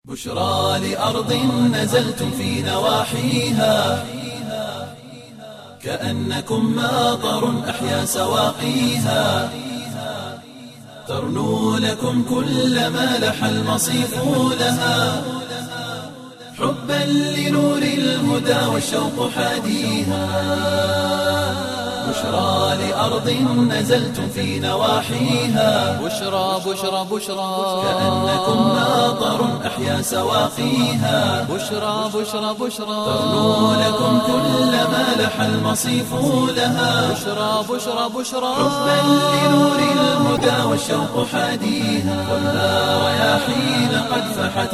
بشرى لأرض نزلتم في نواحيها كأنكم ماطر أحيا سواقيها ترنو لكم كل ما لح المصيف لها حبا لنور الهدى والشوق حاديها بشرى لأرض نزلتم في نواحيها بشرى بشرى بشرى كأنكم ماطر أحيا سواقيها بشرى بشرى بشرى ترنو لكم كل ما لح المصيف لها بشرى بشرى بشرى حبا لنور الهدى والشوق حاديها والنار رياحين قد فحت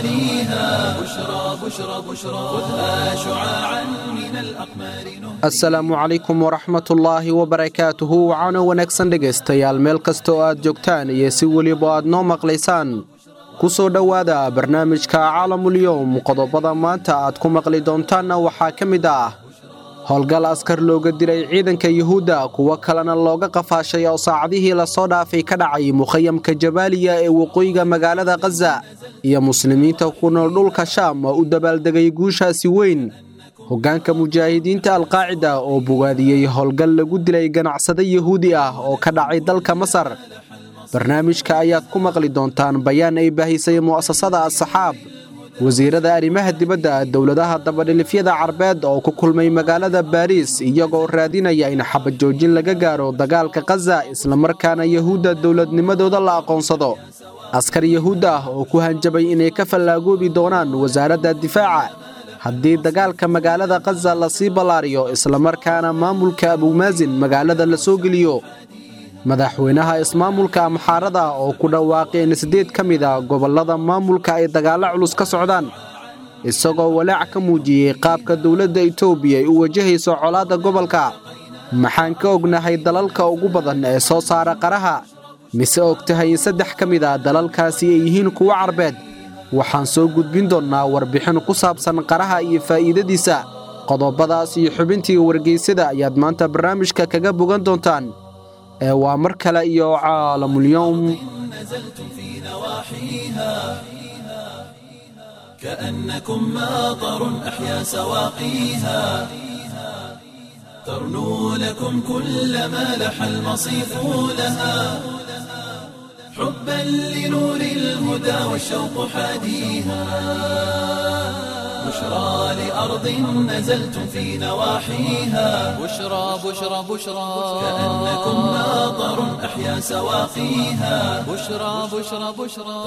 غواليها بشرى بشرى بشرى خذها شعاعا من الأقمار نهدي asalaamu calaykum waraxmatullaahi wabarakaatuhu wacaano wanaagsan dhegaystayaal meel kasta oo aad joogtaan iyo si weliba aad noo maqlaysaan ku soo dhowaada barnaamijka caalamulyowm qodobada maanta aad ku maqli doontaanna waxaa ka mid ah howlgal askar looga dilay ciidanka yuhuudda kuwo kalena looga qafaashay oo saacadihii lasoo dhaafay ka dhacay mukhayamka jabaaliya ee waqooyiga magaalada khaza iyo muslimiinta ku nool dhulka shaam oo u dabaaldegay guushaasi weyn hoggaanka mujaahidiinta alqaacida oo bogaadiyey howlgal lagu dilay ganacsade yuhuudi ah oo ka dhacay dalka masar barnaamijka ayaad ku maqli doontaan bayaan ay baahisay mu'asasada asxaab wasiirada arrimaha dibadda dowladaha dabadhilifyada carbeed oo ku kulmay magaalada baariis iyagoo raadinaya in xabajoojin laga gaaro dagaalka khaza islamarkaana yuhuudda dowladnimadooda la aqoonsado askar yuhuud ah oo ku hanjabay inay ka fallaagoobi doonaan wasaaradda difaaca haddii dagaalka magaalada khaza lasii ballaariyo islamarkaana maamulka abumaasin magaalada la soo geliyo madaxweynaha ismaamulka amxaarada oo ku dhawaaqay in siddeed ka mid a gobollada maamulka ay dagaallo culus ka socdaan isagoo walaac ka muujiyey qaabka dowladda etoobiya ay u wajahayso colaadda gobolka maxaan ka ognahay dalalka ugu badan ee soo saara qaraha mise og tahay in saddex ka mid a dalalkaasi ay yihiin kuwo carbeed waxaan soo gudbin doonnaa warbixin ku saabsan qaraha iyo faa'iidadiisa qodobadaas iyo xubintii wargeysyada ayaad maanta barnaamijka kaga bogan doontaan ee waa mar kale iyo caalamulyowm نزلتم في نواحيها كأنكم ماطر أحيا سواقيها ترنو لكم كل ما لح المصيف لها حبا لنور الهدى والشوق حاديها بشرى لأرض نزلتم في نواحيها بشرى بشرى بشرى كأنكم ماطر أحيا سواقيها بشرى بشرى بشرى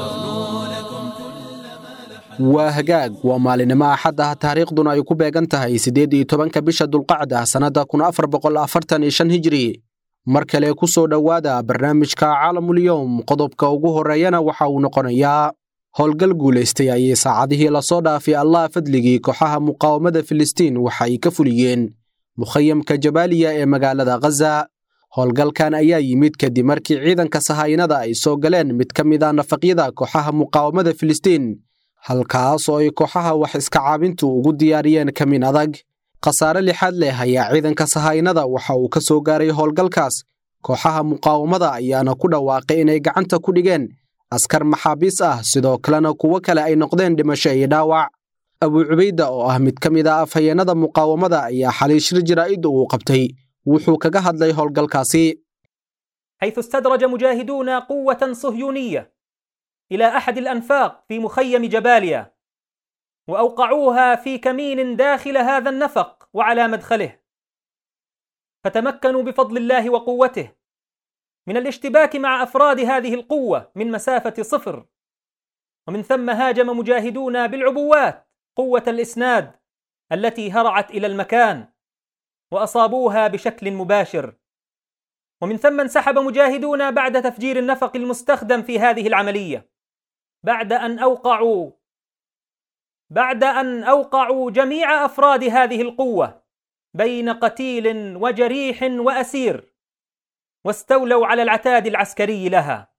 waa hagaag waa maalinimo axad ah taariikhduna ay ku beegan tahay siddeed iyo tobanka bisha dulqacda sannadda kun afar boqol afartan iyo shan hijri mar kale ku soo dhowaada barnaamijka caalamulyowm qodobka ugu horreeyana waxa uu noqonayaa howlgal guulaystay ayay saacadihii lasoo dhaafay allah fadligii kooxaha muqaawamada filistiin waxa ay ka fuliyeen mukhayamka jabaaliya ee magaalada khaza howlgalkan ayaa yimid kadib markii ciidanka sahaynada ay soo galeen mid ka mid a nafaqyada kooxaha muqaawamada filistiin halkaas oo ay kooxaha wax iska caabintu ugu diyaariyeen kamin adag khasaare lixaad leh ayaa ciidanka sahaynada waxa uu ka soo gaaray howlgalkaas kooxaha muqaawamada ayaana ku dhawaaqay inay gacanta ku dhigeen askar maxaabiis ah sidoo kalena kuwo kale ay noqdeen dhimasho iyo dhaawac abuu cubayda oo ah mid ka mid a afhayeenada muqaawamada ayaa xalay shir jaraa'id uu qabtay wuxuu kaga hadlay howlgalkaasi حيث استدرج مجاهدون قوة صهيونية إلى أحد الأنفاق في مخيم جباليا وأوقعوها في كمين داخل هذا النفق وعلى مدخله فتمكنوا بفضل الله وقوته من الاشتباك مع أفراد هذه القوة من مسافة صفر ومن ثم هاجم مجاهدون بالعبوات قوة الإسناد التي هرعت إلى المكان وأصابوها بشكل مباشر ومن ثم انسحب مجاهدون بعد تفجير النفق المستخدم في هذه العملية بعد أن أوقعوا بعد أن أوقعوا جميع أفراد هذه القوة بين قتيل وجريح وأسير واستولوا على العتاد العسكري لها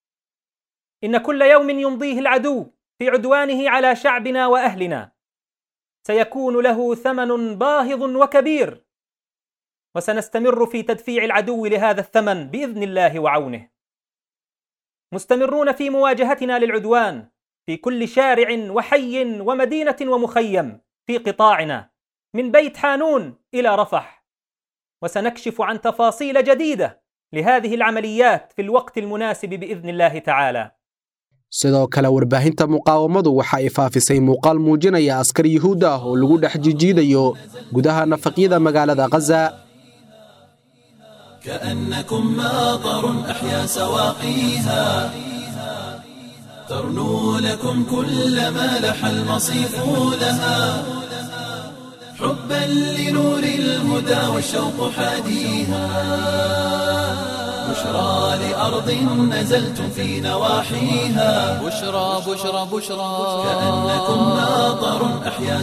إن كل يوم يمضيه العدو في عدوانه على شعبنا وأهلنا سيكون له ثمن باهظ وكبير وسنستمر في تدفيع العدو لهذا الثمن باذن الله وعونه. مستمرون في مواجهتنا للعدوان في كل شارع وحي ومدينة ومخيم في قطاعنا من بيت حانون إلى رفح وسنكشف عن تفاصيل جديدة لهذه العمليات في الوقت المناسب بإذن الله تعالى sidoo kale warbaahinta muqaawamadu waxa ay faafisay muuqaal muujinaya askar yuhuud ah oo lagu dhex jijiidayo gudaha nafaqyada magaalada khaza كأنكم ماطر أحيا سواقيها ترنو لكم كل ما لح المصيف لها حبا لنور الهدى والشوق حاديها بشرى لأرض نزلتم في نواحيها بشرى بشرى بشرى كأنكم ماطر أحيا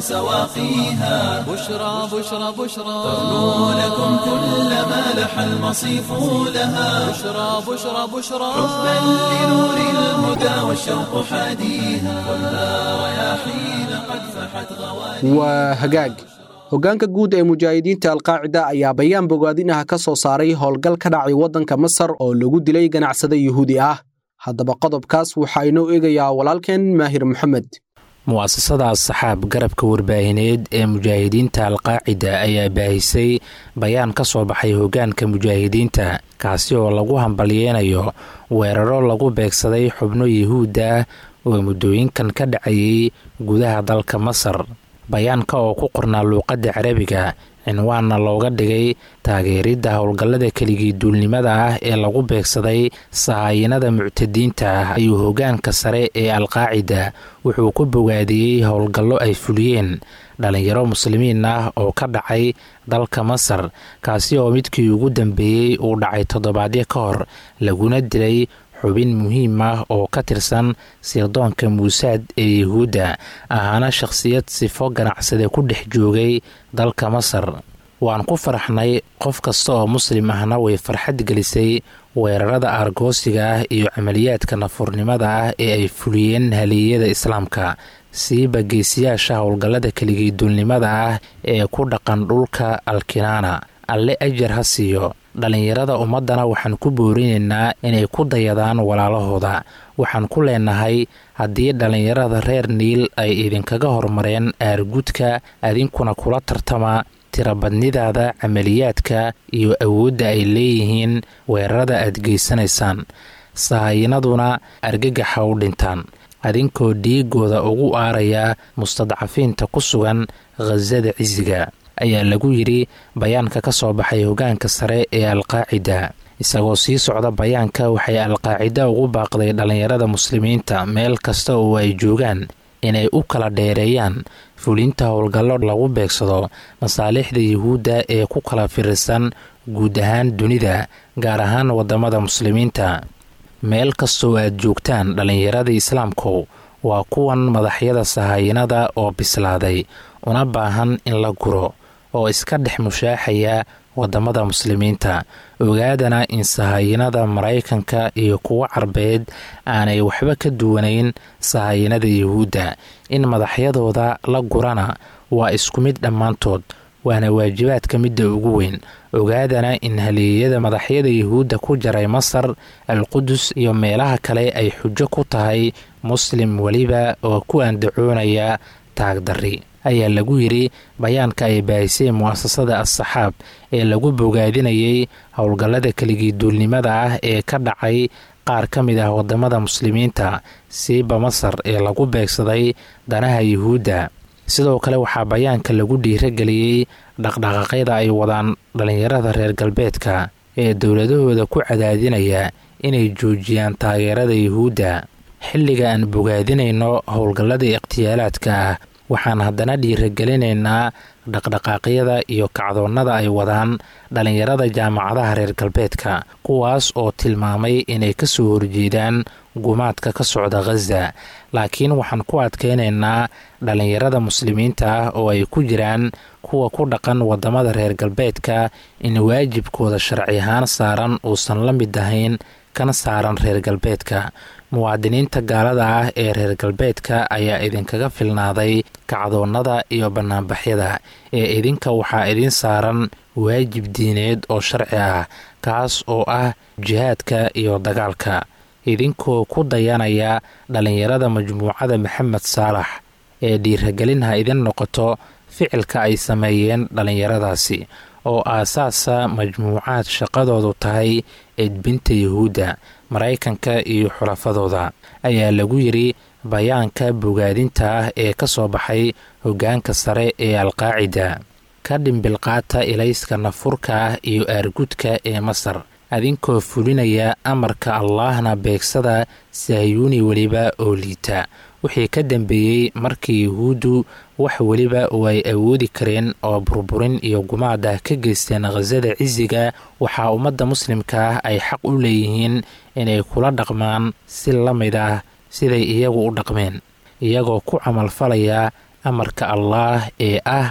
سواقيها بشرى بشرى بشرى ترنو لكم كل ما لح المصيف لها بشرى بشرى بشرى حبا لنور الهدى والشوق حاديها خذها رياحين قد فحت غواليها waa hagaag hoggaanka guud ee mujaahidiinta alqaacida ayaa bayaan bogaadinaha ka soo saaray howlgal ka dhacay waddanka masar oo lagu dilay ganacsade yuhuudi ah haddaba qodobkaas waxaa inoo eegayaa walaalkeen maahir maxamed mu'asasada asxaab garabka warbaahineed ee mujaahidiinta alqaacida ayaa baahisay bayaan ka soo baxay hoggaanka mujaahidiinta kaasi oo lagu hambalyeynayo weeraro lagu beegsaday xubno yuhuudda ah oo muddooyinkan ka dhacayay gudaha dalka masar bayaanka oo ku qornaa luuqadda carabiga cinwaanna looga dhigay taageeridda howlgallada keligii duulnimada ah ee lagu beegsaday sahaayinada muctadiinta ah ayuu hoggaanka sare ee alqaacida wuxuu ku bogaadiyey howlgallo ay fuliyeen dhalinyaro muslimiin ah oo ka dhacay dalka masar kaasi oo midkii ugu dambeeyey uu dhacay toddobaadyo ka hor laguna dilay xubin muhiim ah oo ka tirsan sirdoonka muusaad ee yuhuudda ahaana shakhsiyad sifo ganacsade ku dhex joogay dalka masar waan ku faraxnay qof kasta oo muslim ahna way farxad gelisay weerarada aargoosiga ah iyo camaliyaadka nafurnimada ah ee ay fuliyeen haliiyada islaamka siiba geesiyaasha howlgallada keligii duulnimada ah ee ku dhaqan dhulka alkinaana alle ajar ha siiyo dhallinyarada ummaddana waxaan ku boorinaynaa inay ku dayadaan walaalahooda waxaan ku leenahay haddii dhallinyarada reer niil ay idinkaga hormareen aargudka adinkuna kula tartama tirabadnidaada camaliyaadka iyo awoodda ay leeyihiin weerarada aad geysanaysaan sahayinaduna argagaxa u dhintaan adinkoo dhiigooda ugu aaraya mustadcafiinta ku sugan khasada cisiga ayaa lagu yidhi bayaanka ka soo baxay hoggaanka sare ee alqaacida isagoo sii socda bayaanka waxay alqaacida ugu baaqday dhallinyarada muslimiinta meel kasta oo ay joogaan inay u kala dheereeyaan fulinta howlgallo lagu beegsado masaalixda yuhuudda ee ku kala firirsan guud ahaan dunida gaar ahaan waddamada muslimiinta meel kastoo aad joogtaan dhallinyarada islaamku waa kuwan madaxyada sahayinada oo bislaaday una baahan in la guro oo iska dhex mushaaxaya waddamada muslimiinta ogaadana in sahayinada maraykanka iyo kuwo carbeed aanay waxba ka duwanayn sahayinada yuhuudda in madaxyadooda la gurana waa isku mid dhammaantood waana waajibaadka midda ugu weyn ogaadana in haleeyada madaxyada yuhuudda ku jaray masar alqudus iyo meelaha kale ay xujo ku tahay muslim weliba oo ku andacoonaya taagdarri ayaa lagu yidhi bayaanka ay baahisay mu'asasada as-saxaab ee lagu bogaadinayay howlgallada keligii duulnimada ah ee ka dhacay qaar ka mid ah waddamada muslimiinta siiba masar ee lagu beegsaday danaha yuhuudda sidoo kale waxaa bayaanka lagu dhiirageliyey dhaqdhaqaaqyada ay wadaan dhallinyarada reer galbeedka ee dowladahooda ku cadaadinaya inay joojiyaan taageerada yuhuudda xilliga aan bogaadinayno howlgallada ikhtiyaalaadka ah waxaan haddana dhiiragelinaynaa dhaqdhaqaaqyada iyo kacdoonnada ay wadaan dhallinyarada jaamacadaha reer galbeedka kuwaas oo tilmaamay inay ka soo horjeedaan gumaadka ka socda khaza laakiin waxaan ku adkaynaynaa dhallinyarada muslimiinta ah oo ay ku jiraan kuwa ku dhaqan waddamada reer galbeedka in waajibkooda sharci ahaan saaran uusan la mid ahayn kana saaran reer galbeedka muwaadiniinta gaalada ah ee reer galbeedka ayaa idinkaga filnaaday kacdoonnada iyo bannaanbaxyada ee idinka waxaa idin saaran waajib diineed oo sharci ah kaas oo ah jihaadka iyo dagaalka idinkoo ku dayanaya dhallinyarada majmuucada maxamed saalax ee dhiiragelin ha idin noqoto ficilka ay sameeyeen dhallinyaradaasi oo aasaasa majmuucaad shaqadoodu tahay edbinta yuhuudda maraykanka iyo xulafadooda ayaa lagu yidhi bayaanka bogaadinta ah ee ka soo baxay hoggaanka sare ee alqaacida ka dhimbilqaata ilayska nafurka ah iyo aargudka ee masar adinkoo fulinaya amarka allaahna beegsada sahyuuni weliba oo liita wixii ka dambeeyey markii yuhuuddu wax weliba oo ay awoodi kareen oo burburin iyo gumaad ah ka geysteen khasada cisiga waxaa ummadda muslimka ah ay xaq u leeyihiin inay kula dhaqmaan si la mid ah siday iyagu u dhaqmeen iyagoo ku camalfalaya amarka allaah ee ah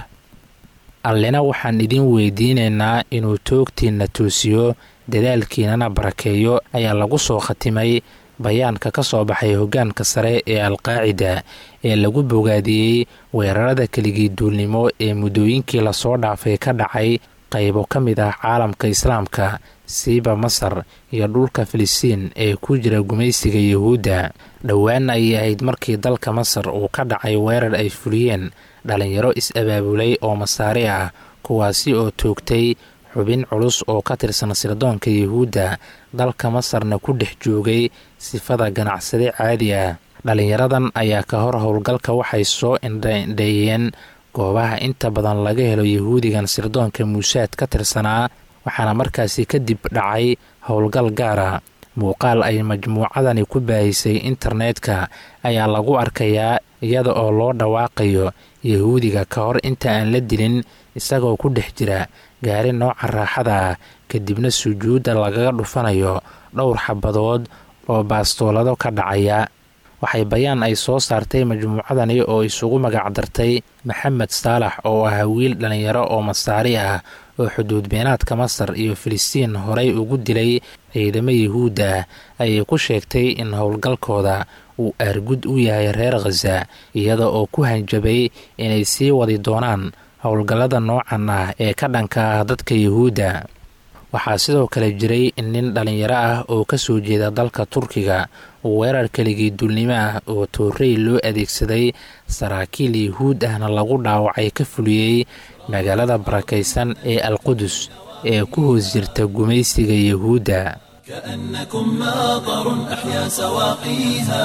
allena waxaan idin weydiinaynaa inuu toogtiinna toosiyo dadaalkiinana barakeeyo ayaa lagu soo khatimay bayaanka ka soo baxay hoggaanka sare ee alqaacida ee lagu bogaadiyey weerarada keligii duulnimo ee muddooyinkii lasoo dhaafay ka dhacay qaybo ka mid ah caalamka islaamka siiba masar iyo dhulka filistiin ee ku jira gumaysiga yuhuudda dhowaan ayay ahayd markii dalka masar uu ka dhacay weerar ay fuliyeen dhalinyaro is-abaabulay oo masaari ah kuwaasi oo toogtay xubin culus oo ka tirsan sirdoonka yuhuudda dalka masarna ku dhex joogay sifada ganacsade caadi ah dhalinyaradan ayaa ka hor howlgalka waxay soo indhaindheeyeen goobaha inta badan laga helo yuhuudigan sirdoonka muusaad ka tirsanaa waxaana markaasi kadib dhacay howlgal gaara muuqaal ay majmuucadani ku baahisay internetka ayaa lagu arkayaa iyada oo loo dhawaaqayo yahuudiga ka hor inta aan la dilin isagoo ku dhex jira gaari nooca raaxada ah kadibna sujuudda lagaga dhufanayo dhowr xabadood oo baastoolado ka dhacaya waxay bayaan ay soo saartay majmuucadani oo isugu magacdartay maxamed saalax oo ahaa wiil dhallinyaro oo masaari ah oo xuduud beenaadka masar iyo filistiin horey ugu dilay ciidamo yuhuudda ayay ku sheegtay in howlgalkooda uu aargud u yahay reer khaza iyada oo ku hanjabay inay sii wadi doonaan howlgallada noocan ah ee ka dhanka ah dadka yuhuudda waxaa sidoo kale jiray in nin dhallinyaro ah oo ka soo jeeda dalka turkiga uu weerar keligii duulnimo ah oo toorey loo adeegsaday saraakiil yuhuud ahna lagu dhaawacay ka fuliyey magaalada barakaysan ee alqudus ee ku hoos jirta gumaysiga yuhuudda كأنكم ماطر أحيا سواقيها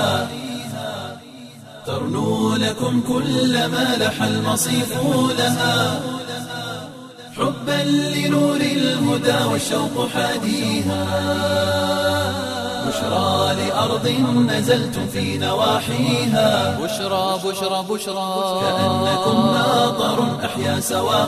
ترنو لكم كل ما لح المصيف لها حبا لنور الهدى والشوق حاديها بشرى لأرض نزلتم في نواحيها بشرى بشرى بشرى كأنكم ماطر أحيا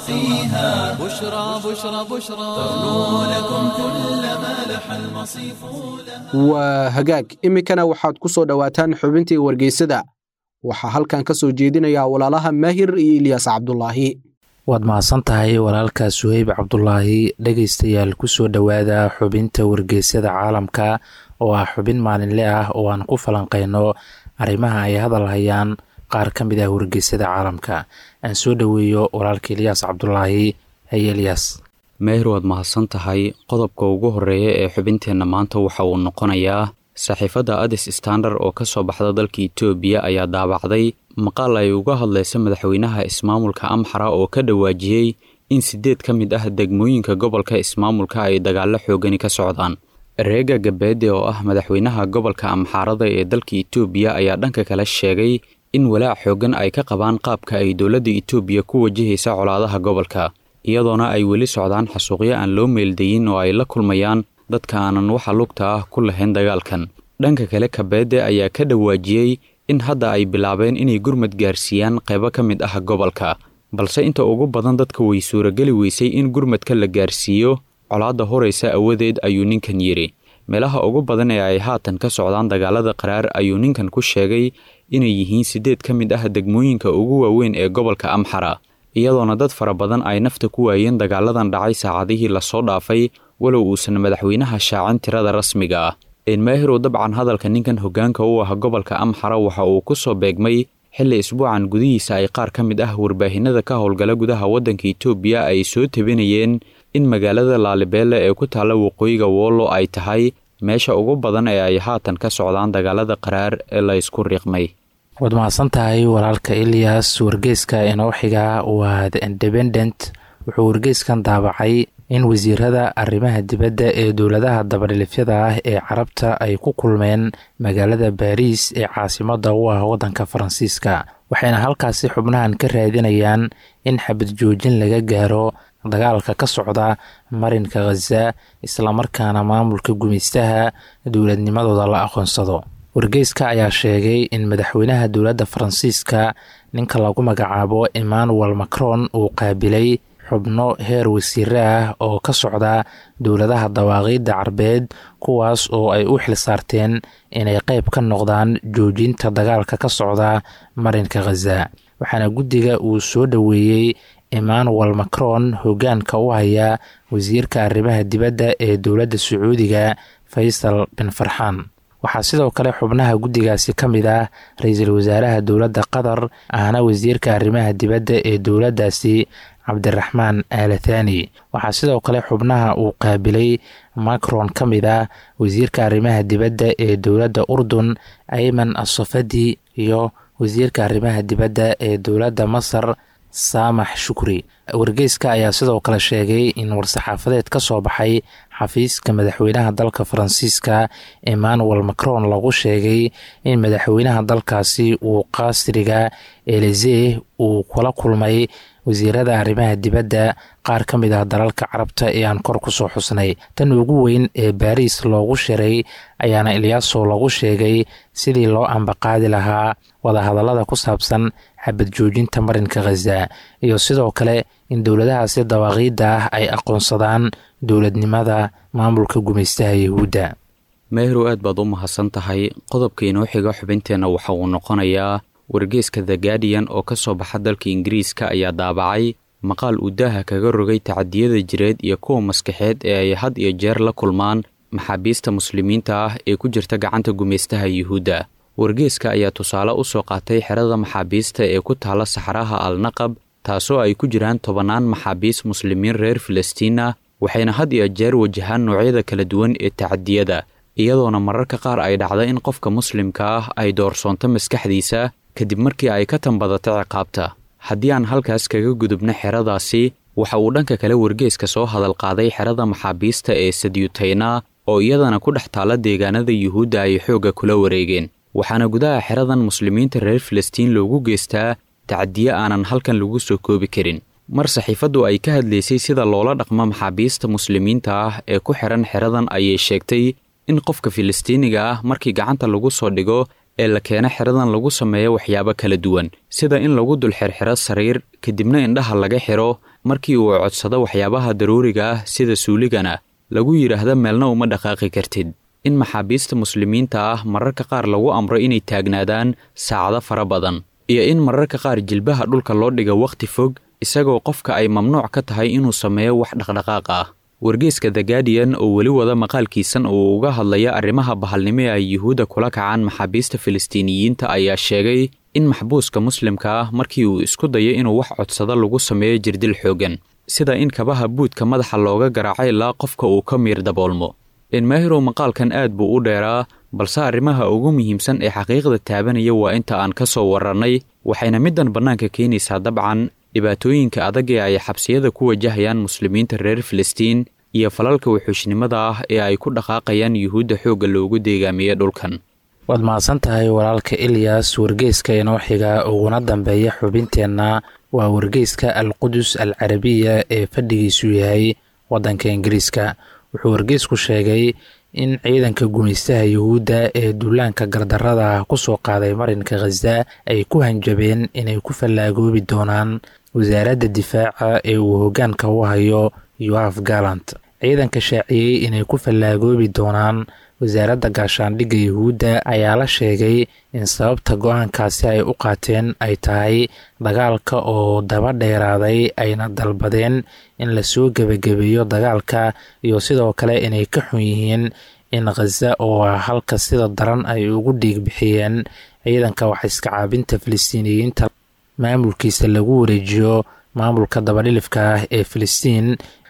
سواقيها بشرى بشرى بشرى ترنو لكم كل ما لح المصيف لها waa hagaag iminkana waxaad ku soo dhowaataan xubintii wargeysada waxaa halkan ka soo jeedinaya walaalaha maahir iyo ilyaas cabdulaahi waad mahadsan tahay walaalka suheyb cabdulaahi dhegaystayaal kusoo dhowaada xubinta wargeysyada caalamka oo ah xubin maalinle ah oo aan ku falanqeyno arrimaha ay hadal hayaan qaar ka mid ah wargeysyada caalamka aan soo dhoweeyo walaalka ilyaas cabdulaahi haye ilyaas meher waad mahadsan tahay qodobka ugu horeeya ee xubinteenna maanta waxa uu noqonayaa saxiifadda adis standard oo ka soo baxda dalka itoobiya ayaa daabacday maqaal ay uga hadlaysa madaxweynaha ismaamulka amxara oo ka dhawaajiyey in siddeed ka mid ah degmooyinka gobolka ismaamulka ay dagaallo xoogani ka socdaan reega gabeede oo ah madaxweynaha gobolka amxaarada ee dalka itoobiya ayaa dhanka kale sheegay in walaac xooggan ay ka qabaan qaabka ay dowladda itoobiya ku wajahaysa colaadaha gobolka iyadoona ay weli socdaan xasuuqyo aan loo meeldayin oo ay la kulmayaan dadka aanan waxa lugta ah ku lahayn dagaalkan dhanka kale kabeede ayaa ka dhawaajiyey in hadda ay bilaabeen inay gurmad gaarsiiyaan qaybo ka mid ah gobolka balse inta ugu badan dadka way suurageli weysay in gurmadka la gaarsiiyo colaadda horaysa awadeed ayuu ninkan yidhi meelaha ugu badan ee ay haatan ka socdaan dagaalada qaraar ayuu ninkan ku sheegay inay yihiin siddeed ka mid ah degmooyinka ugu waaweyn ee gobolka amxara iyadoona dad fara badan ay nafta ku waayeen dagaaladan dhacay saacadihii lasoo dhaafay walow uusan madaxweynaha shaacin tirada rasmiga ah enmaahirow dabcan hadalka ninkan hoggaanka u ah gobolka amxara waxa uu ku soo beegmay xilli isbuucan gudihiisa ay qaar ka mid ah warbaahinada ka howlgala gudaha waddanka itoobiya ay soo tabinayeen in magaalada laalibeelle ee ku taalla waqooyiga woollo ay tahay meesha ugu badan ee ay haatan ka socdaan dagaalada qaraar ee la ysku riiqmay waad mahadsan tahay walaalka ilyas wargeyska inoo xiga waa the independent wuxuu wargeyskan daabacay in wasiirada arrimaha dibadda ee dowladaha dabadhilifyada ah ee carabta ay ku kulmeen magaalada baariis ee caasimada u ah waddanka faransiiska waxayna halkaasi xubnahan ka raadinayaan in xabad joojin laga gaaro dagaalka ka socda marinka khaza islamarkaana maamulka gumaystaha dowladnimadooda la aqoonsado wargeyska ayaa sheegay in madaxweynaha dowladda faransiiska ninka lagu magacaabo emmanuel macron uu qaabilay xubno heer wasiire ah oo ka socda dowladaha dawaaqiidda carbeed kuwaas oo ay u xil saarteen inay qeyb ka noqdaan joojinta dagaalka ka socda marinka khaza waxaana guddiga uu soo dhoweeyey emmanuel macron hoggaanka u haya wasiirka arrimaha dibadda ee dowladda sacuudiga faysal bin farxaan waxaa sidoo kale xubnaha guddigaasi ka mid ah ra-iisul wasaaraha dowladda qatar ahna wasiirka arrimaha dibadda ee dowladdaasi cabdiraxmaan aalathani waxaa sidoo kale xubnaha uu qaabilay macron ka mid ah wasiirka arrimaha dibadda ee dowladda urdun ayman asofadi iyo wasiirka arrimaha dibadda ee dowladda masar saamax shukri wargeyska ayaa sidoo kale sheegay in war-saxaafadeed ka soo baxay xafiiska madaxweynaha dalka faransiiska emmanuel macron lagu sheegay in madaxweynaha dalkaasi uu qaasriga elise uu kula kulmay wasiirada arrimaha dibadda qaar ka mid ah dalalka carabta ee aan kor ku soo xusnay tan ugu weyn ee baariis loogu shiray ayaana ilyaaso lagu sheegay sidii loo ambaqaadi lahaa wadahadallada ku saabsan xabad joojinta marinka khaza iyo sidoo kale in dowladahaasi dawaaqiidda ah ay aqoonsadaan dowladnimada maamulka gumaystaha yahuudda meehrow aad baad u mahadsan tahay qodobka inoo xiga xubinteenna waxa uu noqonayaa wargeeska the guardian oo ka soo baxa dalka ingiriiska ayaa daabacay maqaal uu daaha kaga rogay tacadiyada jireed iyo kuwa maskaxeed ee ay had iyo jeer la kulmaan maxaabiista muslimiinta ah ee ku jirta gacanta gumaystaha yuhuudda wargeeska ayaa tusaale u soo qaatay xerada maxaabiista ee ku taala saxraha alnaqab taasoo ay ku jiraan tobannaan maxaabiis muslimiin reer filistiin ah waxayna had iyo jeer wajahaan noocyada kala duwan ee tacadiyada iyadoona mararka qaar ay dhacda in qofka muslimka ah ay doorsoonto maskaxdiisa kadib markii ay ka tambadato ciqaabta haddii aan halkaas kaga gudubno xeradaasi waxa uu dhanka kale wargeeska soo hadal qaaday xerada maxaabiista ee sadyutayna oo iyadana ku dhex taalla deegaanada yuhuudda ay xoogga kula wareegeen waxaana gudaha xeradan muslimiinta reer filistiin loogu geystaa tacadiye aanan halkan lagu soo koobi karin mar saxiifaddu ay ka hadlaysay sida loola dhaqmo maxaabiista muslimiinta ah ee ku xihan xeradan ayay sheegtay in qofka filistiiniga ah markii gacanta lagu soo dhigo ee la keeno xeradan lagu sameeyo waxyaabo kala duwan sida in lagu dul xirxiro sariir kadibna indhaha laga xiro markii uu codsado waxyaabaha daruuriga ah sida suuligana lagu yidhaahdo meelna uma dhaqaaqi kartid in maxaabiista muslimiinta ah mararka qaar lagu amro inay taagnaadaan saacado fara badan iyo in mararka qaar jilbaha dhulka loo dhiga wakhti fog isagoo qofka ay mamnuuc ka tahay inuu sameeyo wax dhaqdhaqaaq ah wargeeska the guardian oo weli wada maqaalkiisan uu uga hadlaya arrimaha bahalnimo ee ay yuhuudda kula kacaan maxaabiista filistiiniyiinta ayaa sheegay in maxbuuska muslimka ah markii uu isku dayo inuu wax codsado lagu sameeyo jirdil xooggan sida in kabaha buudka madaxa looga garaaco ilaa qofka uu ka miir daboolmo enmaahirow maqaalkan aad buu u dheeraa balse arrimaha ugu muhiimsan ee xaqiiqda taabanaya waa inta aan ka soo warrannay waxayna middan bannaanka keenaysaa dabcan dhibaatooyinka adag ee ay xabsiyada ku wajahayaan muslimiinta reer filistiin iyo falalka wuxuushnimada ah ee ay ku dhaqaaqayaan yuhuudda xoogga loogu deegaamiyey dhulkan waad mahadsan tahay walaalka ilyas wargeyska inoo xiga uguna dambeeya xubinteenna waa wargeyska al qudus al carabiya ee fadhigiisu yahay waddanka ingiriiska wuxuu wargeysku sheegay in ciidanka gumaystaha yuhuudda ee duulaanka gardarrada ah ku soo qaaday marinka khaza ay ku hanjabeen inay ku fallaagoobi doonaan wasaaradda difaaca ee uu hoggaanka u hayo yoaf galant ciidanka shaaciyey inay ku fallaagoobi doonaan wasaaradda gaashaandhigga yuhuudda ayaa la sheegay in sababta go-aankaasi ay u qaateen ay tahay dagaalka oo daba dheeraaday ayna dalbadeen in lasoo gebagabeeyo dagaalka iyo sidoo kale inay ka xun yihiin in khaza oo halka sida daran ay ugu dhiig bixiyeen ciidanka waxiska caabinta filistiiniyiinta maamulkiisa lagu wareejiyo maamulka dabadhilifka ah ee filistiin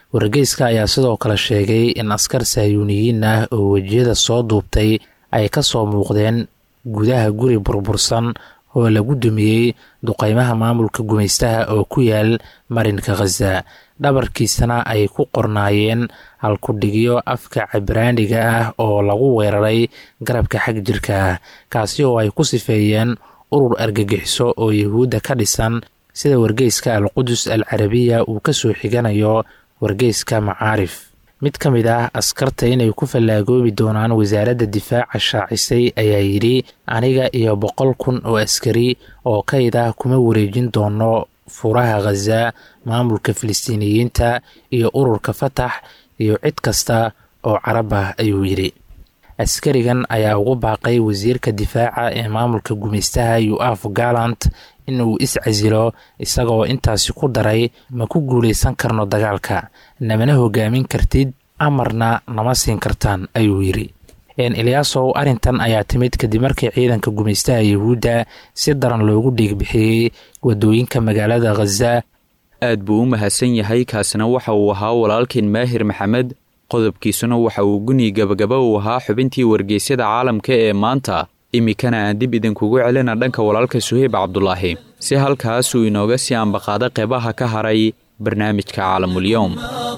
wargeyska ayaa sidoo kale sheegay in askar sahyuuniyiin ah oo wejiyada soo duubtay ay ka soo muuqdeen gudaha guri burbursan oo lagu dumiyey duqeymaha maamulka gumaystaha oo ku yaal marinka khaza dhabarkiisana ay ku qornaayeen halkudhigyo afka cibraaniga ah oo lagu weeraray garabka xag jirka ah kaasi oo ay ku sifeeyeen urur argagixiso oo yuhuudda ka dhisan sida wargeyska alqudus al carabiya uu ka soo xiganayo wargeyska macaarif mid ka mid ah askarta inay ku fallaagoobi doonaan wasaaradda difaaca shaacisay ayaa yidhi aniga iyo boqol kun oo askari oo kayd ah kuma wareejin doono furaha khaza maamulka filistiiniyiinta iyo ururka fatax iyo cid kasta oo carab ah ayuu yidhi askarigan ayaa ugu baaqay wasiirka difaaca ee maamulka gumaystaha yuaf gallant inuu is-casilo isagoo intaasi ku daray ma ku guulaysan karno dagaalka namana hogaamin kartid amarna nama siin kartaan ayuu yidhi eliyaasow arrintan ayaa timid kadib markii ciidanka gumaystaha yuhuudda si daran loogu dhiigbixiyey wadooyinka magaalada khaza aad buu u mahadsan yahay kaasina waxa uu ahaa walaalkeen maahir maxamed qodobkiisuna waxa uu guni gabagaba uu ahaa xubintii wargeysyada caalamka ee maanta iminkana aan dib idinkugu celina dhanka walaalka suheyb cabdulaahi si halkaasuu inooga sii ambaqaada qeybaha ka haray barnaamijka caalamulyoom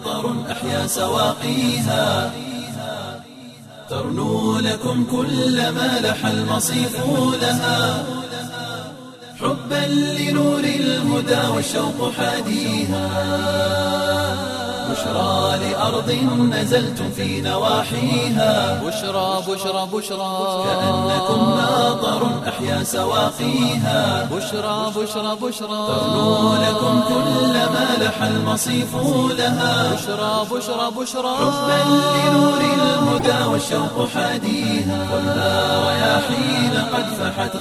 ترنو لكم كل ما لح المصيف لها حبا لنور الهدى والشوق حاديها بشرى لأرض نزلتم في نواحيها بشرى بشرى بشرى كأنكم ماطر أحيا سواقيها بشرى بشرى بشرى ترنو لكم كل ما لح المصيف لها بشرى بشرى بشرى حبا لنور الهدى والشوق حاديها ولا رياحين قد فحت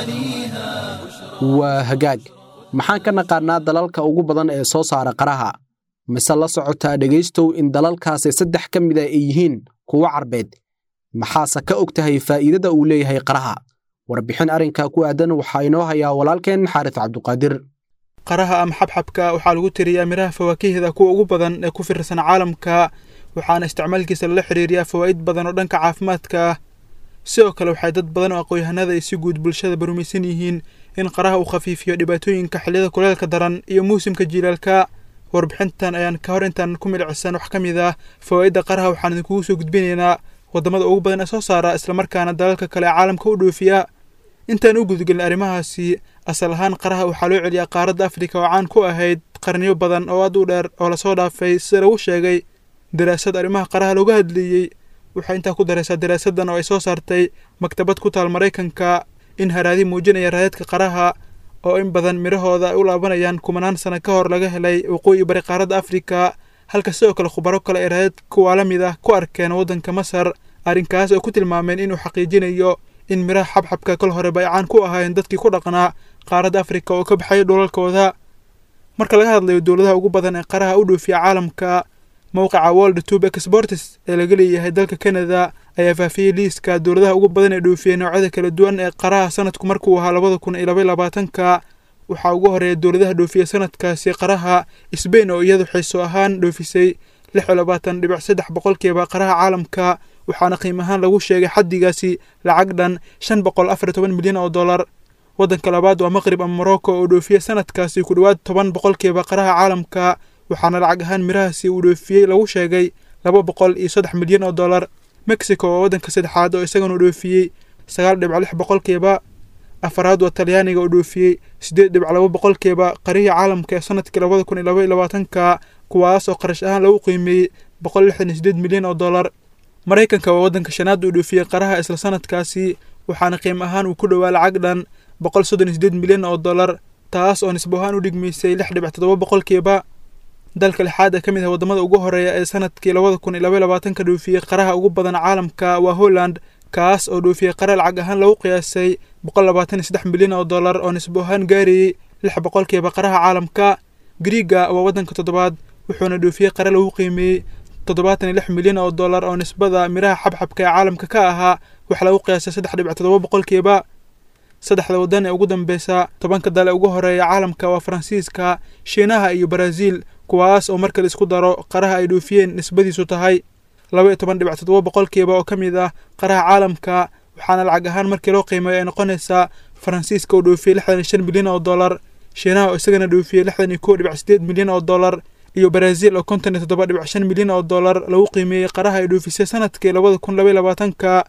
غواليها waa hagaag maxaan ka naqaannaa dalalka ugu badan ee soo saara qaraha mise la socotaa dhegaystow in dalalkaasi saddex ka mida ay yihiin kuwo carbeed maxaase ka og tahay faa'iidada uu leeyahay qaraha warbixin arrinkaa ku aadan waxaa inoo hayaa walaalkeen xaaris cabduqaadir qaraha ama xabxabka waxaa lagu tiriyaa midhaha fawaakihda kuwa ugu badan ee ku fiirsan caalamka waxaana isticmaalkiisa lala xiriiriyaa fawaa'id badan oo dhanka caafimaadka ah sidoo kale waxay dad badan oo aqoonyahanada ay si guud bulshada barumaysan yihiin in qaraha uu khafiifiyo dhibaatooyinka xilliyada kuleelka daran iyo muusimka jiilaalka warbixintan ayaan ka hor intaan ku milicsan wax ka mid ah fawaa'idda qaraha waxaan idinkugu soo gudbinaynaa waddamada ugu badan ee soo saara islamarkaana dalalka kale ee caalamka u dhoofiya intaan u gudgelin arrimahaasi asal ahaan qaraha waxaa loo celiyaa qaaradda afrika oo caan ku ahayd qarniyo badan oo aad u dheer oo lasoo dhaafay sida lagu sheegay daraasad arrimaha qaraha looga hadleeyey waxay intaa ku daraysaa daraasaddan oo ay soo saartay maktabad ku taal maraykanka in haraadi muujinaya raadadka qaraha oo in badan midhahooda ay u laabanayaan kumanaan sano ka hor laga helay waqooyi bari qaaradda afrika halka sidoo kale khubaro kale ay raadad kuwaa la mid ah ku arkeen waddanka masar arrinkaas oo ku tilmaameen inuu xaqiijinayo in midhaha xabxabka kol horeba ay caan ku ahaayeen dadkii ku dhaqnaa qaaradda afrika oo ka baxaya dhulalkooda marka laga hadlayo dowladaha ugu badan ee qaraha u dhoofiya caalamka mowqica world tube exportes ee laga leeyahay dalka canada ayaa faafiyey liiska dowladaha ugu badan ee dhoofiyey noocyada kala duwan ee qaraha sanadku markuu ahaa labada kun iyo labaiy labaatanka waxaa ugu horeeya dowladaha dhoofiya sanadkaasi qaraha sbain oo iyadu xiiso ahaan dhoofisay lix iyo labaatan dhibic saddex boqolkiiba qaraha caalamka waxaana qiim ahaan lagu sheegay xaddigaasi lacag dhan shan boqol afar iyo toban milyan oo dollar waddanka labaad waa maqrib ama morocco oo dhoofiya sanadkaasi ku dhowaad toban boqolkiiba qaraha caalamka waxaana lacag ahaan midhahaasi uu dhoofiyey lagu sheegay laba boqol iyo saddex milyan oo dollar mexico waa waddanka saddexaad oo isagana dhoofiyey sagaal dhibc lix boqolkiiba afaraad waa talyaaniga oo dhoofiyey siddeed dhibc laba boqolkiiba qarihii caalamka ee sanadkii labada kun iyo laba iyo labaatanka kuwaas oo qarash ahaan lagu qiimeeyey boqol lixdan iyo siddeed milyan oo dollar maraykanka waa waddanka shanaad uu dhoofiyey qaraha isla sanadkaasi waxaana qiim ahaan uu ku dhowaa lacag dhan boqol soddon iyo siddeed milyan oo dollar taas oo nisbo ahaan u dhigmaysay lix dhibic toddoba boqolkiiba dalka lixaad ee ka mid ah waddamada ugu horeeya ee sanadkii labada kun iyo labaiy labaatanka dhoofiyey qaraha ugu badan caalamka waa holland kaas oo dhoofiyey qara lacag ahaan lagu qiyaasay boqol labaatan iyo saddex milyan oo dollar oo nisbo ahaan gaarayey lix boqolkiiba qaraha caalamka griiga waa waddanka toddobaad wuxuuna dhoofiyey qare lagu qiimeeyey toddobaatan iyo lix milyan oo dollar oo nisbada midhaha xabxabka ee caalamka ka ahaa wax lagu qiyaasay saddex dhibic toddoba boqolkiiba saddexda waddan ee ugu dambeysa tobanka dal ee ugu horeeya caalamka waa faransiiska shiinaha iyo baraaziil kuwaas oo marka la isku daro qaraha ay dhoofiyeen nisbadiisu tahay laba iyo toban dhibic toddoba boqolkiiba oo ka mid ah qaraha caalamka waxaana lacag ahaan markii loo qiimeeyo ay noqonaysaa faransiiska oo dhoofiyey lixdan iyo shan milyan oo dollar shiinaha oo isagana dhoofiyey lixdan iyo kow dhibic sideed milyan oo dollar iyo baraaziil oo konton iyo toddoba dhibic shan milyan oo dollar lagu qiimeeyey qaraha ay dhoofisay sanadkii labada kun labaiy labaatanka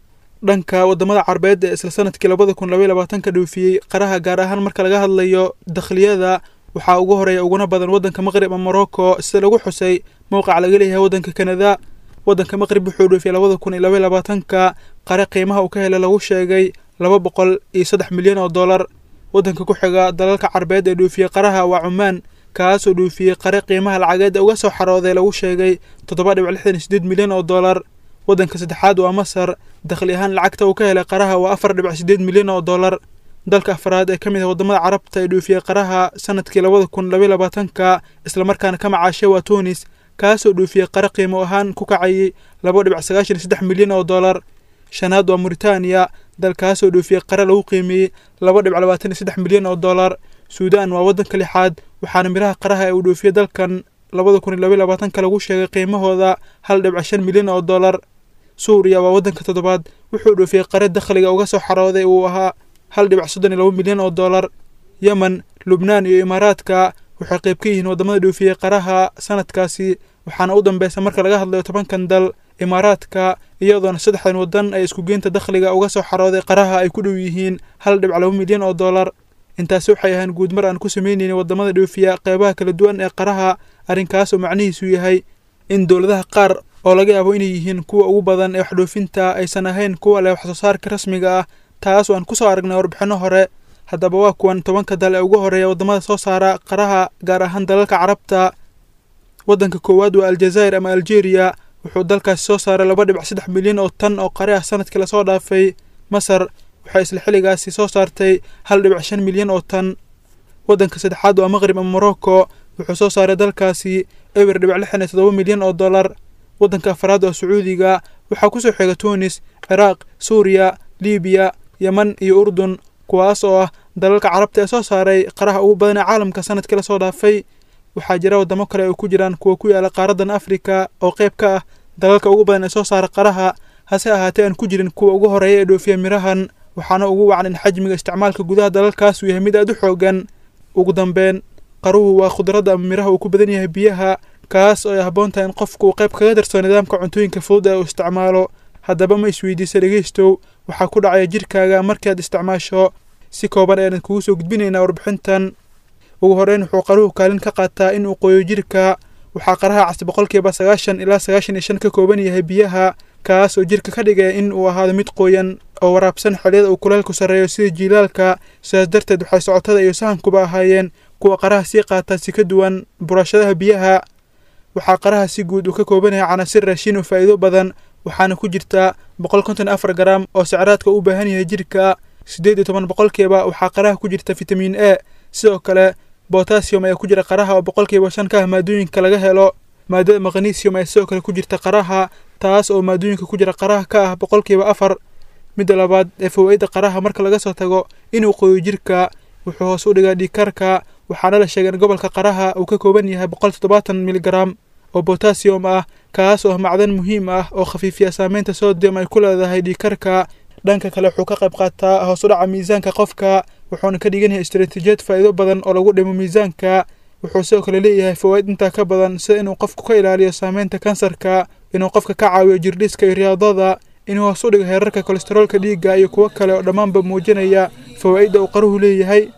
dhanka wadamada carbeed ee isla sanadkii labada kun labaiy labaatanka dhoofiyey qaraha gaar ahaan marka laga hadlayo dakhliyada waxaa ugu horeeya uguna badan waddanka maqrib ama morocco sida lagu xusay mowqac laga leeyahay waddanka kanada waddanka maqrib wuxuu dhoofiyey labada kun iyo labaiy labaatanka qare qiimaha uu ka helay lagu sheegay laba boqol iyo saddex milyan oo dollar waddanka ku xiga dalalka carbeed ee dhoofiyey qaraha waa cumaan kaasoo dhoofiyey qare qiimaha lacageed ee uga soo xarooday lagu sheegay toddoba dhibic lixdan iyo sideed milyan oo dollar waddanka saddexaad waa masar dakhli ahaan lacagta uu ka helay qaraha waa afar dhibic sideed milyan oo dollar dalka afraad ee ka mid ah wadamada carabta ee dhoofiyey qaraha sanadkii labada kun labaiy labaatanka islamarkaana ka macaashay waa tunis kaasoo dhoofiyey qare qiimo ahaan ku kacayay laba dhibic sagaashan iyo saddex milyan oo dollar shanaad waa muritaaniya dalkaasoo dhoofiyey qare lagu qiimeeyey laba dhibic labaatan iyo saddex milyan oo dollar suudaan waa waddanka lixaad waxaana miraha qaraha ee uu dhoofiyey dalkan labada kun iyo labaiy labaatanka lagu sheegay qiimahooda hal dhibic shan milyan oo dollar suuriya waa waddanka toddobaad wuxuu dhoofiyey qare dakhliga uga soo xarooday uu ahaa hal dhibic soddon iyo laba milyan oo dollar yemen lubnaan iyo imaaraadka waxay qayb ka yihiin waddamada dhoofiyey qaraha sanadkaasi waxaana u dambeysa marka laga hadlayo tobankan dal imaaraadka iyadoona saddexdan waddan ay isku geynta dakhliga uga soo xarooday qaraha ay ku dhow yihiin hal dhibic laba milyan oo dollar intaasi waxay ahaan guud mar aan ku sameyneynin waddamada dhoofiya qeybaha kala duwan ee qaraha arrinkaasoo macnihiisu yahay in dowladaha qaar oo laga yaabo inay yihiin kuwa ugu badan ee waxdhoofinta aysan ahayn kuwa leh waxsoo saarka rasmiga ah taas oo aan kusoo aragnay warbixinno hore haddaba waa kuwan tobanka dal ee ugu horeeya waddamada soo saara qaraha gaar ahaan dalalka carabta waddanka koowaad waa aljazaa'ir ama algeria wuxuu dalkaasi soo saaray laba dhibic saddex milyan oo tan oo qare ah sanadkii lasoo dhaafay masar waxay isla xilligaasi soo saartay hal dhibic shan milyan oo tan waddanka saddexaad waa maqrib ama morocco wuxuu soo saaray dalkaasi eber dhibic lixdan iyo toddoba milyan oo dollar waddanka afraad oo sacuudiga waxaa kusoo xiga tunis ciraaq suuriya libiya yeman iyo urdun kuwaas oo ah dalalka carabta ee soo saaray qaraha ugu badan ee caalamka sanadkii lasoo dhaafay waxaa jira waddamo kale ay ku jiraan kuwa ku yaala qaaradan afrika oo qayb ka ah dalalka ugu badan ee soo saara qaraha hase ahaatee aan ku jirin kuwa ugu horeeya ee dhoofiya mirahan waxaana ugu wacan in xajmiga isticmaalka gudaha dalalkaas uu yahay mid aad u xoogan ugu dambeyn qaruhu waa khudradda ama miraha uu ku badan yahay biyaha kaas oo ay habboon tahay in qofku uu qayb kaga darso nidaamka cuntooyinka fudud ee uu isticmaalo haddaba ma isweydiisa dhegeystow waxaa ku dhacaya jirkaaga markii aad isticmaasho si kooban ayaan kugu soo gudbinaynaa warbixintan ugu horeyn wuxuu qaruhu kaalin ka qaataa in uu qoyo jirka waxaa qaraha cas boqolkiiba sagaashan ilaa sagaashan iyo shan ka kooban yahay biyaha kaas oo jirka ka dhigaya in uu ahaado mid qoyan oo waraabsan xilliyada uu kuleelku sarreeyo sida jiilaalka sidaas darteed waxay socotada iyo sahankuba ahaayeen kuwa qaraha sii qaataa si ka duwan burashadaha biyaha waxaa qaraha si guud uu ka kooban yahay canaasir raashin oo faa'iido badan waxaana ku jirta boqol konton afar garam oo sicraadka u baahan yahay jirka siddeed iyo toban boqolkiiba waxaa qaraha ku jirta fitamiin e sidoo kale botasium ayaa ku jira qaraha oo boqolkiiba shan ka ah maadooyinka laga helo maadada magnesium ayaa sidoo kale ku jirta qaraha taas oo maadooyinka ku jira qaraha ka ah boqolkiiba afar midda labaad ee fawaa-idda qaraha marka laga soo tago inuu qoyo jirka wuxuu hoos u dhigaa dhiigkarka waxaana la sheegay in gobolka qaraha uu ka kooban yahay boqol toddobaatan miligram oo botasium ah kaas oo ah macdan muhiim ah oo khafiifiya saameynta sodium ay ku leedahay dhiigkarka dhanka kale wuxuu ka qayb qaataa hoos u dhaca miisaanka qofka wuxuuna ka dhigan yahay istaraatiijiyad faa'iido badan oo lagu dhimo miisaanka wuxuu sidoo kale leeyahay fawaa'id intaa ka badan sida inuu qofku ka ilaaliyo saameynta kansarka inuu qofka ka caawiyo jirdhiska iyo riyaadada inuu hoos u dhigo heerarka kolestaroolka dhiigga iyo kuwo kale oo dhammaanba muujinaya fawaa'idda uu qaruhu leeyahay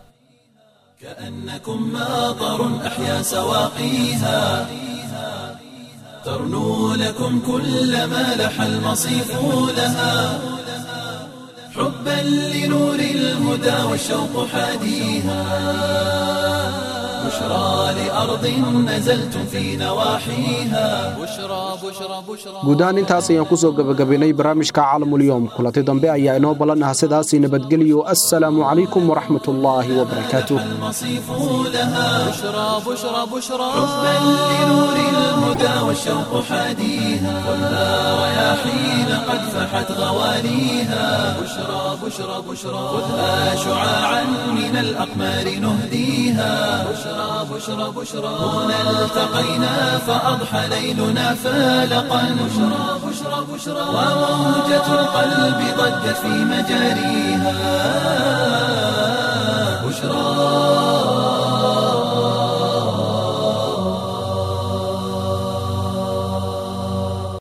كأنكم ماطر أحيا سواقيها ترنو لكم كل ما لح المصيف لها حبا لنور الهدى والشوق حاديها بشرى لأرض نزلتم في نواحيها بشرى بشرى بشرى guud ahaan intaas ayaan ku soo gebagabaynay barnaamijka caalamulyoom kulanti dambe ayaa inoo ballan ah sidaasii nabadgelyo assalaamu calaykum waraxmat ullaahi wabarakaatuh المصيف لها بشرى بشرى بشرى حبا لنور الهدى والشوق حاديها خذها رياحين قد فحت غواليها بشرى بشرى بشرى خذها شعاعا من الأقمار نهديها بشرى بشرى بشرى هنا التقينا فأضحى ليلنا فالقا بشرى بشرى بشرى وموجة القلب ضجت في مجاريها بشرى